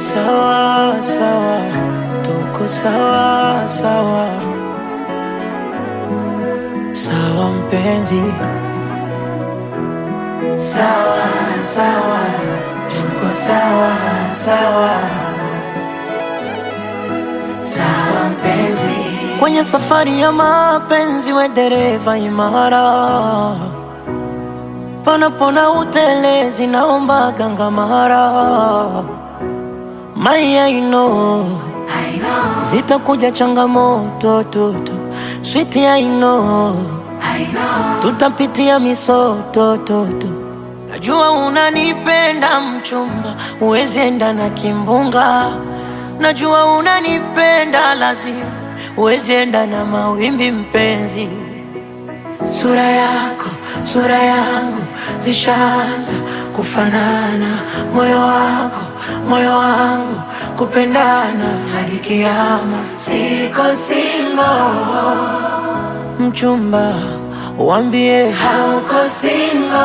sawa sawa, tuko sawa sawa sawa mpenzi, sawa sawa, tuko sawa sawa sawa mpenzi, kwenye safari ya mapenzi, we dereva imara, panapona utelezi, naomba gangamara My, I know, zitakuja changamoto tutu, sweet I know, tutapitia misoto tutu. Najua unanipenda mchumba, huwezi enda na kimbunga. Najua unanipenda lazizi, huwezi enda na mawimbi mpenzi. Sura yako, sura yangu zishaanza kufanana, moyo wako, moyo wangu kupendana hadi kiama. Siko singo, mchumba, wambie hauko singo,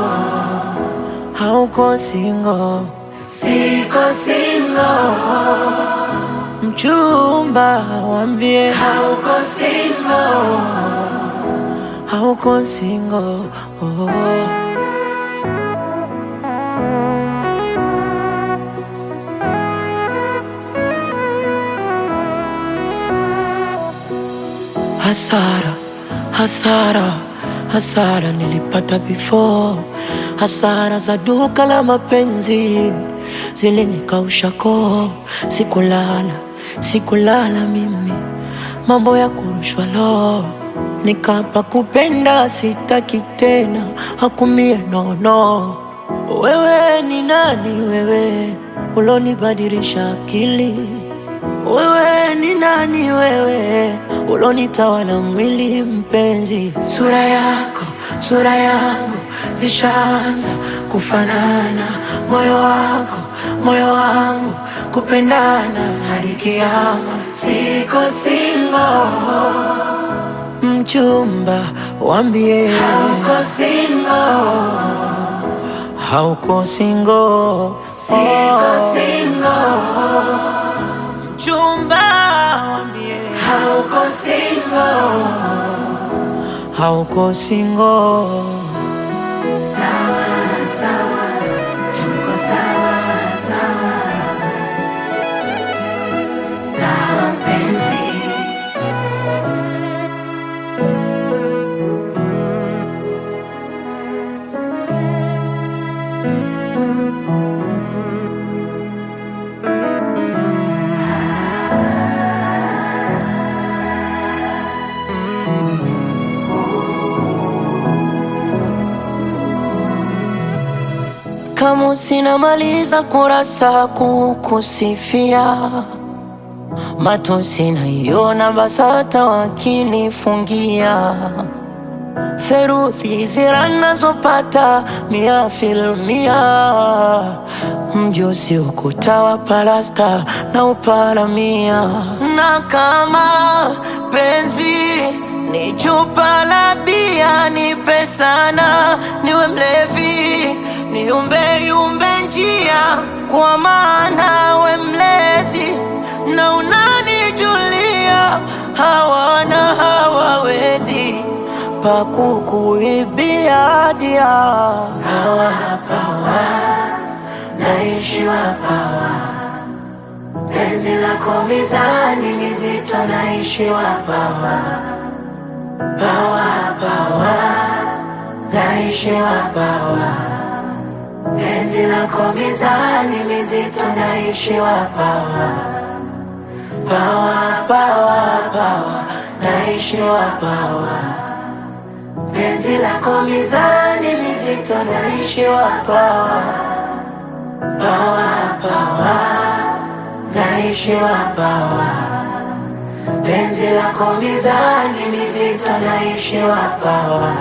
hauko singo, siko singo, mchumba, wambie hauko singo, hauko singo. Oh. Hasara, hasara, hasara nilipata before. Hasara za duka la mapenzi zilinikausha koo. Sikulala, sikulala mimi, mambo ya kurushwa lo. Nikapa kupenda sitaki tena, hakumie nono. Wewe ni nani wewe, ulonibadilisha akili wewe ni nani wewe, ulonitawala mwili mpenzi. Sura yako, sura yangu zishaanza kufanana, moyo wako, moyo wangu kupendana hadi kiama. Siko singo, mchumba, wambie hauko singo, hauko singo, siko singo mchumba wambie hauko singo, hauko singo. Sawa sawa, tuko sawa sawa, sawa mpenzi. Kama sinamaliza kurasa kukusifia, matusi naiona BASATA wakinifungia theruthi zira nazopata mia filmia, mjusi ukuta wa palasta na uparamia, na kama penzi ni chupa la bia, nipe sana niwe mlevi, niumbe yumbe njia, kwa maana we mlezi na unanijulia, hawana hawawezi pakukuibia dia hawa pawa naishi wapawa penzi lako mizani mizito naishi wapawa pawa pawa naishi wapawa penzi lako mizani mizito naishi wapawa pawa pawa pawa naishi wapawa penzi lako mizani mizito naishi wapawa pawa pawa naishi wapawa penzi lako mizani mizito naishi wapawa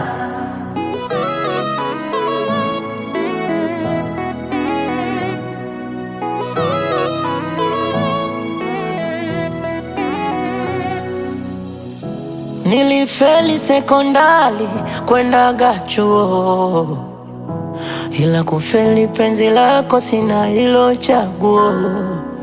Nilifeli sekondari kwendaga chuo, ila kufeli penzi lako sina hilo chaguo.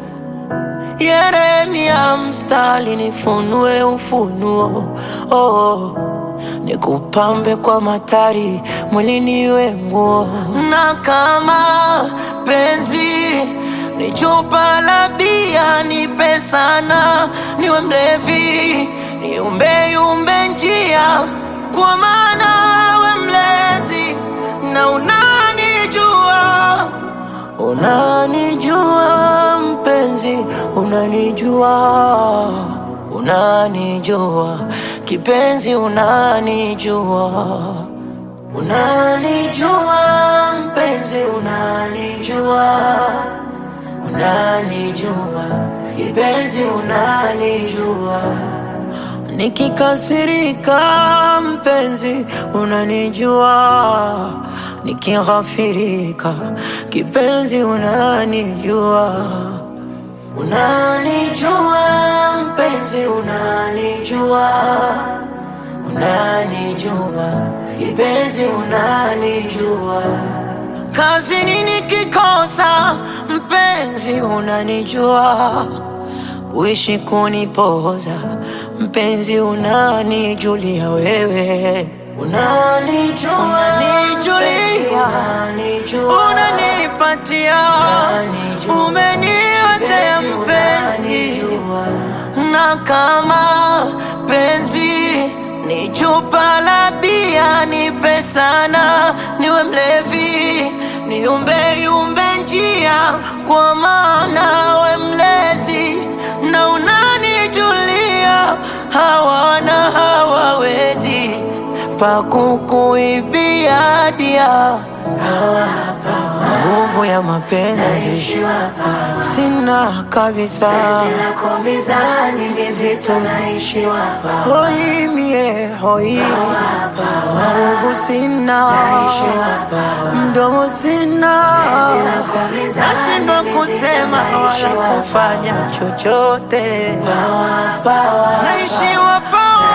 Yeremia mstari nifunue ufunuo oh. Nikupambe kwa matari mwilini we nguo, na kama penzi ni chupa la bia, nipe sana, niwe mlevi, niumbe yumbe njia, kwa maana we mlezi na unanijua, unanijua mpenzi, unanijua, unanijua kipenzi, unanijua, unanijua mpenzi, unanijua, unanijua kipenzi, unanijua nikikasirika mpenzi, unanijua nikighafirika kipenzi, unanijua unanijua mpenzi, unanijua unanijua kipenzi, unanijua kazini nikikosa mpenzi, unanijua uishi kunipoza mpenzi, unanijulia wewe, unanijua, unanijulia, unanipatia, umeniwezea mpenzi, na kama penzi ni chupa la bia, nipe sana, niwe mlevi, niumbe yumbe njia, kwa maana we mlezi na unanijulia, hawana hawawezi pakukuibia dia nguvu ya mapenzi sina kabisa, lako mizani mizito naishi wapa hoi mie hoi, nguvu sina, mdomo sina, nashindwa kusema wala kufanya chochote, naishi wapawa,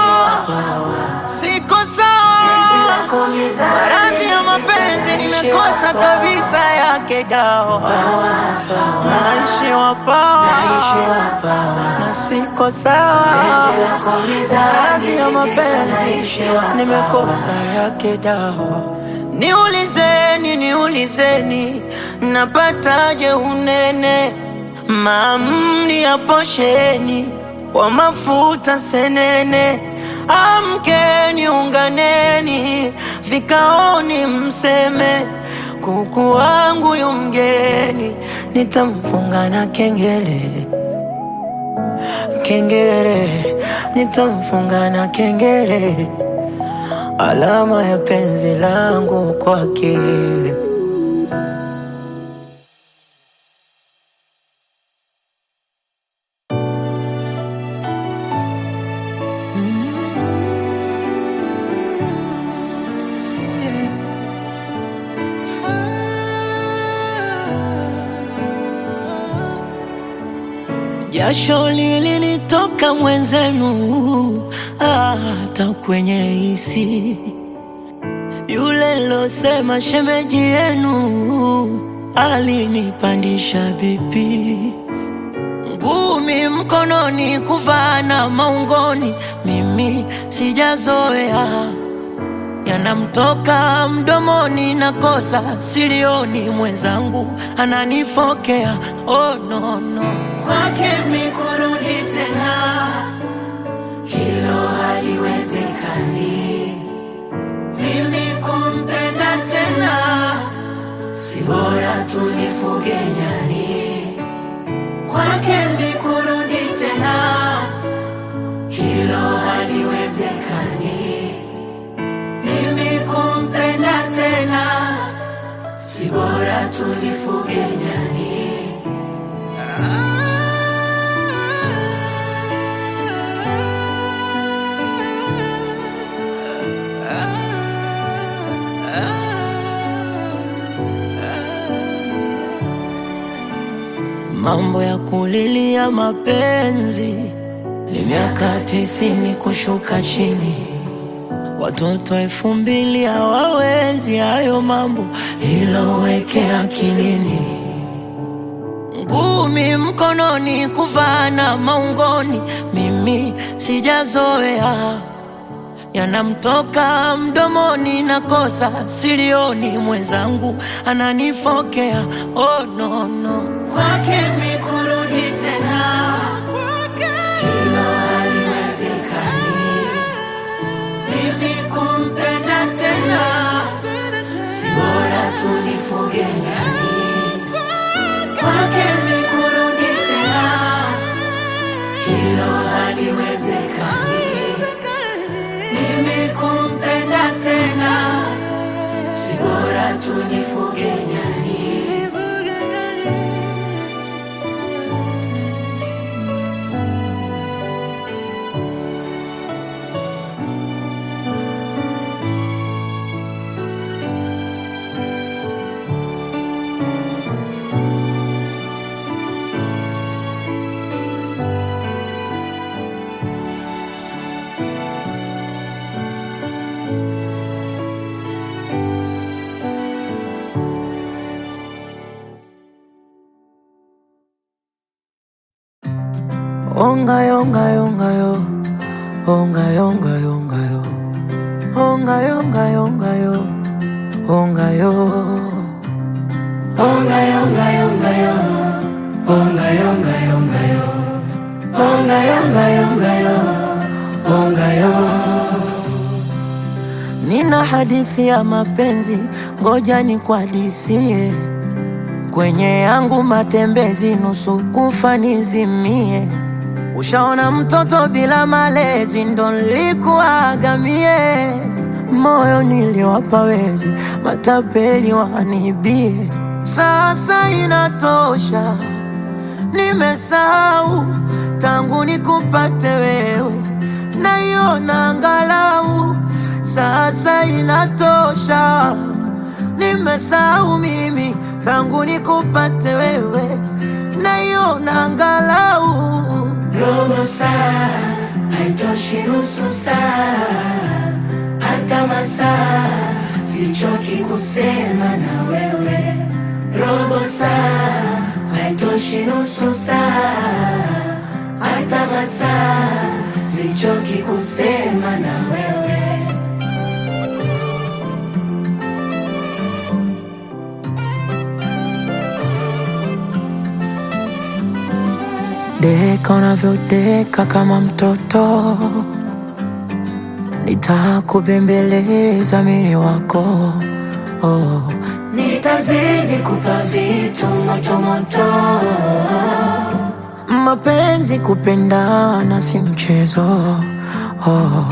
siko sawa Maradhi ya mapenzi nimekosa kabisa yake dawa, naishi wapawa na siko sawa. Maradhi ya mapenzi nimekosa yake dawa. Niulizeni, niulizeni, napataje unene? Maamri ya posheni wa mafuta senene, amkeni, unganeni vikaoni, mseme kuku wangu yu mgeni, nitamfunga na kengele kengele, nitamfunga na kengele, alama ya penzi langu kwake. Jasho lilinitoka mwenzenu, hata kwenye hisi. Yule losema shemeji yenu alinipandisha bipi, ngumi mkononi, kuvana maungoni, mimi sijazoea yanamtoka mdomoni, nakosa silioni, mwenzangu ananifokea. Oh, no, no. Kwake mikurudi tena, hilo haliwezekani. mimi kumpenda tena, Si bora tulifuge nyani, kwake mikurudi tena, hilo haliwezekani. mimi kumpenda tena, Si bora tulifuge nyani, mambo ya kulilia mapenzi ni miaka tisini kushuka chini, watoto elfu mbili hawawezi hayo mambo, ilo weke akilini. ngumi mkononi, kuvana maungoni, mimi sijazoea yanamtoka mdomoni, nakosa silioni, mwenzangu ananifokea. Oh, no, no. Kwake mi kurudi tena, hilo haliwezekani. mimi kumpenda tena, Si bora tulifuge nyani, kwake mi kurudi tena, hilo haliwezekani. mimi kumpenda tena. Si bora tulifuge nyani, Onga yonga yonga yo, onga yonga yonga yo, onga yonga yonga yo, onga yo. onga yonga yonga yo, onga yonga yonga yo, onga yonga yonga yo, onga yo. Nina hadithi ya mapenzi, ngoja nikuhadisie. Kwenye yangu matembezi, nusu kufa nizimie. Ushaona mtoto bila malezi, ndo nilikuwaga mie. Moyo niliwapa wezi, matapeli wanibie. Sasa inatosha, nimesahau tangu nikupate wewe, naiona angalau sasa inatosha, nimesahau mimi tangu nikupate wewe, naiona angalau Robo saa haitoshi, nusu saa hata masaa, sichoki kusema na wewe. Robo saa haitoshi, nusu saa hata masaa, sichoki kusema na wewe. deka unavyodeka kama mtoto, nitakubembeleza mini wako oh. Nitazidi kupa vitu moto moto, Mapenzi kupendana si mchezo oh.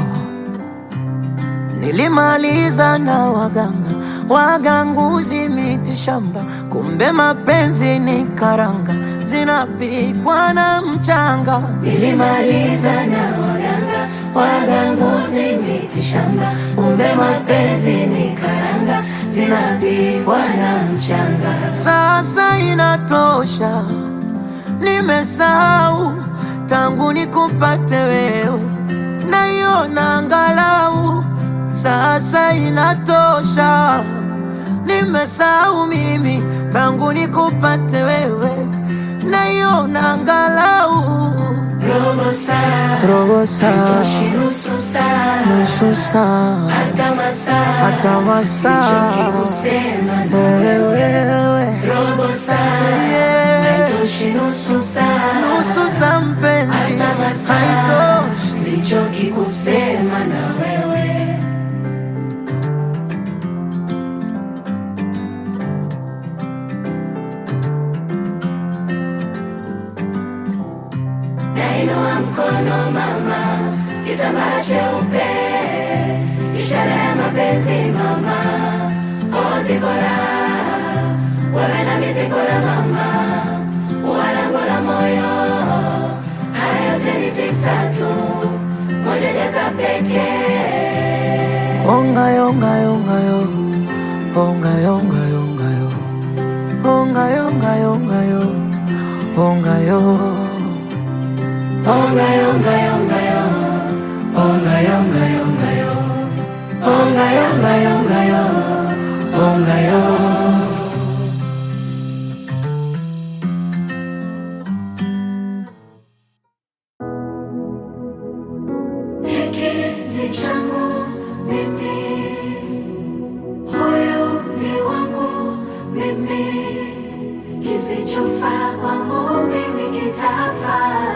Nilimaliza na waganga waganguzi miti shamba, kumbe mapenzi ni karanga zinapikwa na mchanga. nilimaliza na waganga waganguzi miti shamba, kumbe mapenzi ni karanga zinapigwa na mchanga. Sasa inatosha, nimesahau tangu nikupate wewe, naiona angalau sasa inatosha, nimesahau mimi tangu nikupate wewe, naiona angalau Robo saa robo saa, haitoshi, nusu saa nusu saa, hata masaa, hata masaa. sichoki kusema na wewe robo saa yeah. haitoshi, nusu saa nusu saa mpenzi hata masaa, haitoshi. sichoki kusema na wewe. Nainua mkono mama, kitambaa cheupe, ishara ya mapenzi mama, ozi bora, wewe na mizi bora mama, uwalango la moyo, haya yote ni tisa tu, moja jaza pekee. Onga yonga yonga yo, onga yonga yonga yo, onga yonga yonga yo, onga yo. Onga yonga yonga yo, onga yonga yonga yo, onga yonga yonga yo, onga yo. ni changu mimi, huyu ni wangu mimi, kisichofaa kwangu mimi kitafaa.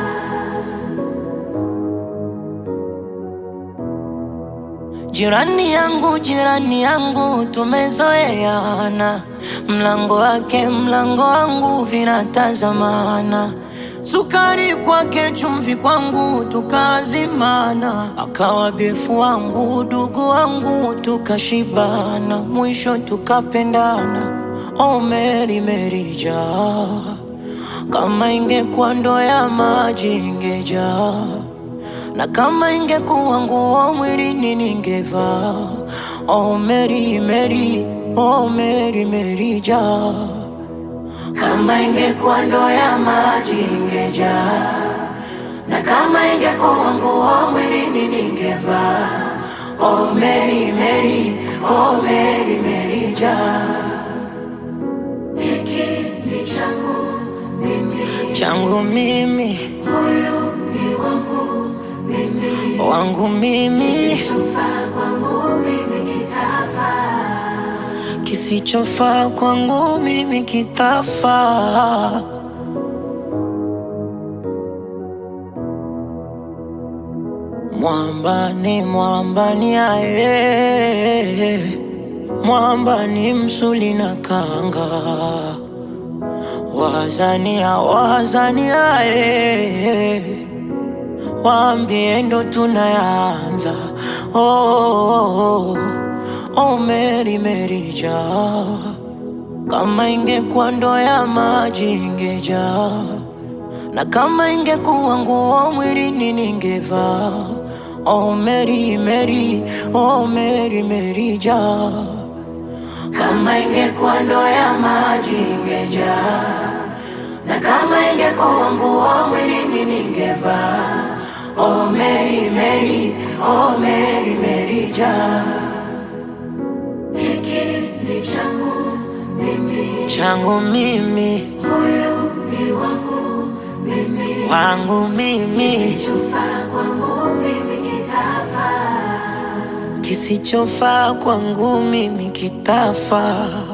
Jirani yangu, jirani yangu, tumezoeana, mlango wake mlango wangu vinatazamana, sukari kwake chumvi kwangu tukazimana, akawa befu wangu dugu wangu tukashibana, mwisho tukapendana. Oh Mary Mary jaa, kama ingekuwa ndoo ya maji ingejaa na kama ingekuwa nguo mwilini ningevaa. Oh Mary Mary, oh Mary Mary jaa, kama ingekuwa ndoo ya maji ingejaa, na kama ingekuwa nguo mwilini ningevaa. Oh Mary Mary, oh Mary Mary jaa, Hiki ni changu mimi, changu mimi, huyu ni wangu mimi, wangu mimi, kisichofaa kwangu mimi kitafaa. kisichofaa kwangu mimi kitafaa. Mwamba ni mwamba ni aye, mwamba ni msuli na kanga, wazania wazania aye, waambie ndo tunayanza. Oh, oh, oh, oh, Mary Mary jaa, kama ingekuwa ndoo ya maji ingejaa na kama ingekuwa nguo mwilini ningevaa. Oh Mary Mary, oh Mary Mary jaa, kama ingekuwa ndoo ya maji ingejaa, na kama ingekuwa nguo mwilini ningevaa. Oh Mary Mary, oh Mary Mary jaa, Hiki ni changu mimi, changu mimi, huyu ni wangu mimi, wangu mimi, kisichofaa kwangu mimi kitafaa. kisichofaa kwangu mimi kitafaa.